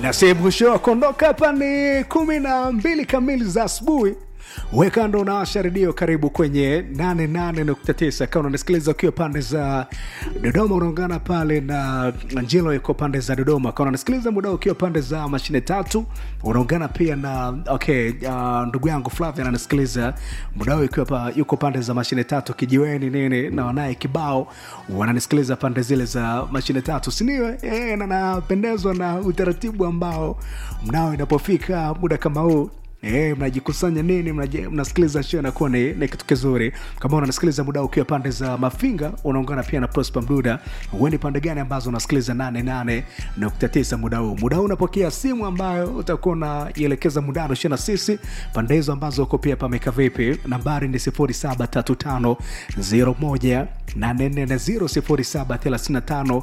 na sehemu mwisho wa kuondoka hapa ni kumi na mbili kamili za asubuhi weka ndo unawasha redio karibu kwenye 88.9 kama unasikiliza ukiwa pande za dodoma unaungana pale na njilo yuko pande za dodoma kama unasikiliza muda ukiwa pande za mashine tatu unaungana pia na okay uh, ndugu yangu flavia anasikiliza muda huu ikiwa pa, yuko pande za mashine tatu kijiweni nini na wanaye kibao wananisikiliza pande zile za mashine tatu siniwe e, na napendezwa na utaratibu ambao mnao inapofika muda kama huu E, mnajikusanya nini mnaji- mnasikiliza show inakuwa ni, ni kitu kizuri kama unasikiliza muda ukiwa pande za mafinga unaungana pia na prosper mduda uendi pande gani ambazo unasikiliza 88.9 muda huu muda huu unapokea simu ambayo utakuwa unaielekeza muda ushia na sisi pande hizo ambazo uko pia pameka vipi nambari ni 073501 840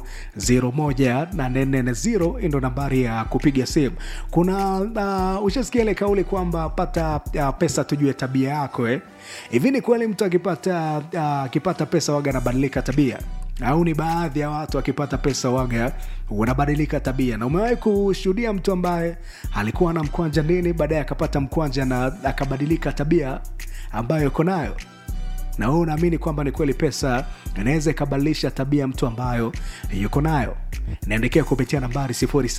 073501 hii ndo nambari ya kupiga simu kuna uh, ushasikia ile kauli kwamba pata uh, pesa tujue tabia yako eh? hivi ni kweli mtu akipata uh, akipata pesa waga anabadilika tabia au ni baadhi ya watu akipata pesa waga wanabadilika tabia na umewahi kushuhudia mtu ambaye alikuwa na mkwanja nini baadaye akapata mkwanja na akabadilika tabia ambayo iko nayo na wewe unaamini kwamba ni kweli pesa inaweza ikabadilisha tabia ya mtu ambayo yuko nayo naendelea kupitia nambari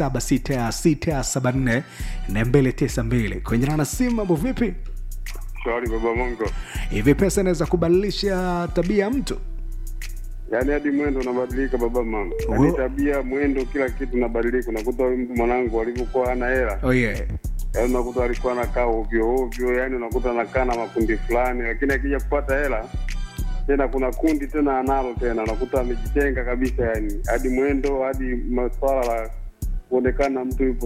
076674 kwenye nana simu mambo vipi Shwari baba Mongo, hivi pesa inaweza kubadilisha tabia ya mtu yaani hadi mwendo unabadilika baba mama, Uwe- yaani tabia, mwendo, kila kitu unabadilika. Unakuta huyu mtu mwanangu alivyokuwa hana hela, oh yeah. yaani unakuta alikuwa anakaa ovyo ovyo, yaani unakuta anakaa na makundi fulani, lakini akija kupata hela tena kuna kundi tena analo tena, unakuta amejitenga kabisa, yani hadi mwendo, hadi maswala la kuonekana mtu yupo